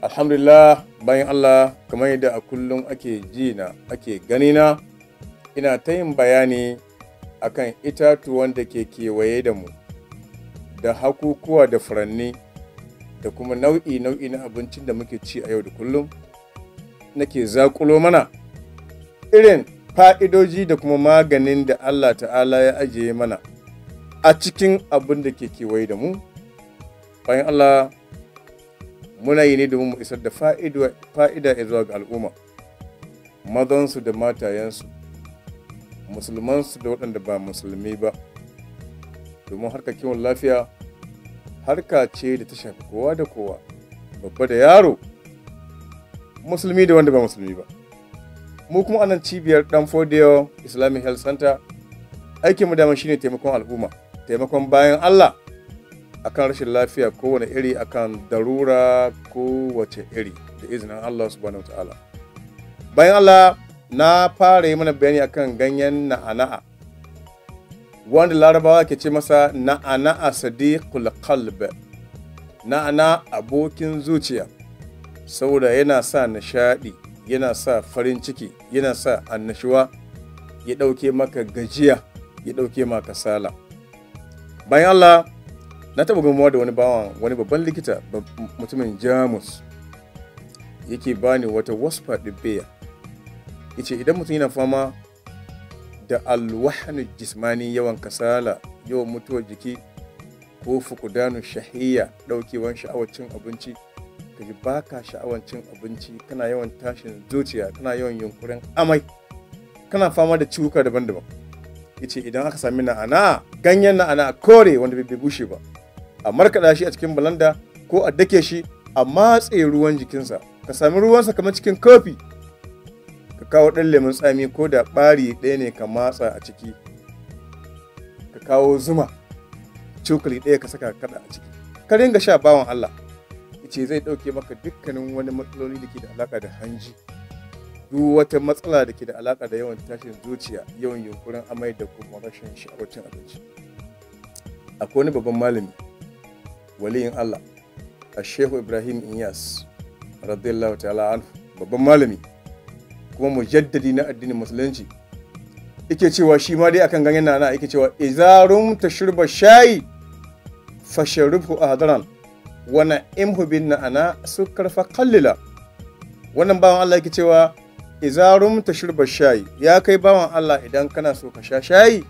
alhamdulillah bayan allah kamar yadda a kullum ake ji na ake gani na ina ta yin bayani akan itatuwan da ke kewaye da mu da hakukuwa da furanni da kuma nau'i nau'i na abincin da muke ci a yau da kullum nake zakulo mana irin fa'idoji da kuma maganin da allah ta'ala ya ajiye mana a cikin abin da ke kewaye da mu bayan allah muna yi ne domin mu isar da fa'ida ya zuwa ga al'umma mazansu da matayensu musulmansu da waɗanda ba musulmi ba domin harkar kiwon lafiya harka ce da ta shafi kowa da kowa babba da yaro musulmi da wanda ba musulmi ba mu kuma anan cibiyar dan fodiyo islamic health center aikinmu dama shine taimakon al'umma taimakon bayan allah akan rashin lafiya kowane iri akan darura kowace iri da izinin Allah subhanahu ta'ala bayan Allah na fara yi mana bayani akan ganyen na'ana'a wanda larabawa ke ce masa na'ana'a sadiqul qalb na'ana abokin zuciya saboda yana sa nishadi yana sa farin ciki yana sa annashuwa ya ɗauke maka gajiya ya ɗauke maka sala bayan Allah na taɓa gamuwa da wani bawan wani babban likita mutumin jamus yake bani wata wasfa ɗibbeya ya ce idan mutum yana fama da alwahanu jismani yawan kasala yawan mutuwar jiki ko fukudanu shahiya ɗaukewan sha'awar cin abinci ka ji baka sha'awar cin abinci kana yawan tashin zuciya kana yawan yunkurin amai kana fama da ciwuka daban-daban ya ce idan aka sami na'ana ganyen na'ana kore wanda bai bushe ba a markaɗa shi a cikin balanda ko a dake shi a matse ruwan jikinsa ka sami ruwansa kamar cikin kofi ka kawo ɗan lemun tsami ko da ɓari ɗaya ne ka matsa a ciki ka kawo zuma cokali ɗaya ka saka kaɗa a ciki ka ringa sha bawan Allah ce zai ɗauke maka dukkanin wani matsaloli da ke da alaƙa da hanji duk wata matsala da ke da alaƙa da yawan tashin zuciya yawan yunkurin amai da kuma rashin sha'awar cin abinci akwai wani babban malami waliyin Allah a shehu ibrahim inyas radiyallahu ta'ala anhu babban malami kuma mujaddadi na addinin musulunci yake cewa shi ma dai akan ganyen nana yake cewa izarum tashruba shayi fasharubhu ahdaran wa na'imhu bin na'ana sukar fa qallila wannan bawan Allah yake cewa izarum tashruba shayi ya kai bawan Allah idan kana so ka sha shayi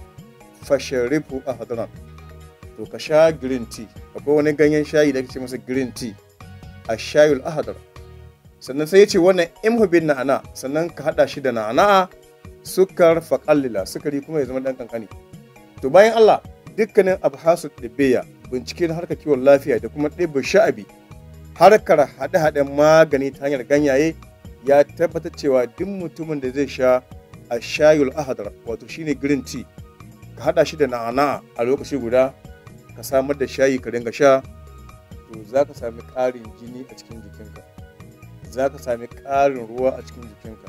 fasharubhu ahdaran to ka sha green tea akwai wani ganyen shayi da ake ce masa green tea a shayul ahadar sannan sai ya ce wannan imhubin na'ana sannan ka hada shi da na'ana sukar faƙallila sukari kuma ya zama dan kankani to bayan Allah dukkanin abhasu ɗibbeya bincike na harkar kiwon lafiya da kuma ɗibbin sha'abi harkar haɗe-haɗen magani ta hanyar ganyaye ya tabbatar cewa duk mutumin da zai sha a shayul ahadar wato shine green tea ka hada shi da na'ana a lokaci guda ka samar da shayi ka dinga sha to za ka sami ƙarin jini a cikin jikinka za ka sami ƙarin ruwa a cikin jikinka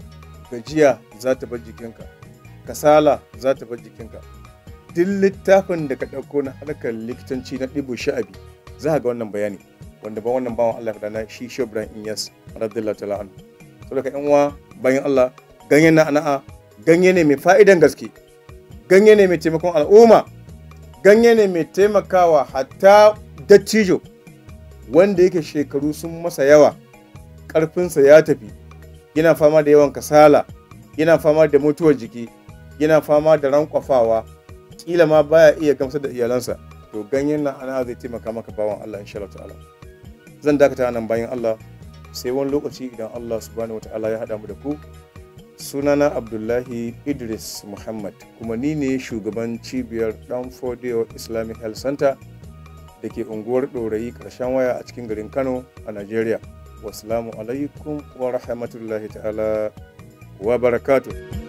gajiya za ta bar jikinka kasala za ta bar jikinka duk littafin da ka ɗauko na harkar likitanci na ɗibo sha'abi za ka ga wannan bayani wanda ba wannan bawan Allah da na shi shi Ibrahim Inyas radiyallahu ta'ala anhu saboda yan uwa bayan Allah ganye na ana'a ganye ne mai fa'idan gaske ganye ne mai taimakon al'umma ganye ne mai taimakawa hatta dattijo wanda yake shekaru sun masa yawa ƙarfinsa ya tafi yana fama da yawan kasala yana fama da mutuwar jiki yana fama da rankwafawa kila ma baya iya gamsar da iyalansa to ganyen nan ana zai taimaka maka bawan Allah insha Allah ta'ala zan dakata nan bayan Allah sai wani lokaci idan Allah subhanahu wata'ala ya haɗa mu da ku sunana abdullahi idris muhammad kuma ni ne shugaban cibiyar dan fodiyo islamic health center da ke unguwar ɗorayi ƙarshen waya a cikin garin kano a nigeria wasu alaikum wa rahmatullahi ta'ala wa barakatuh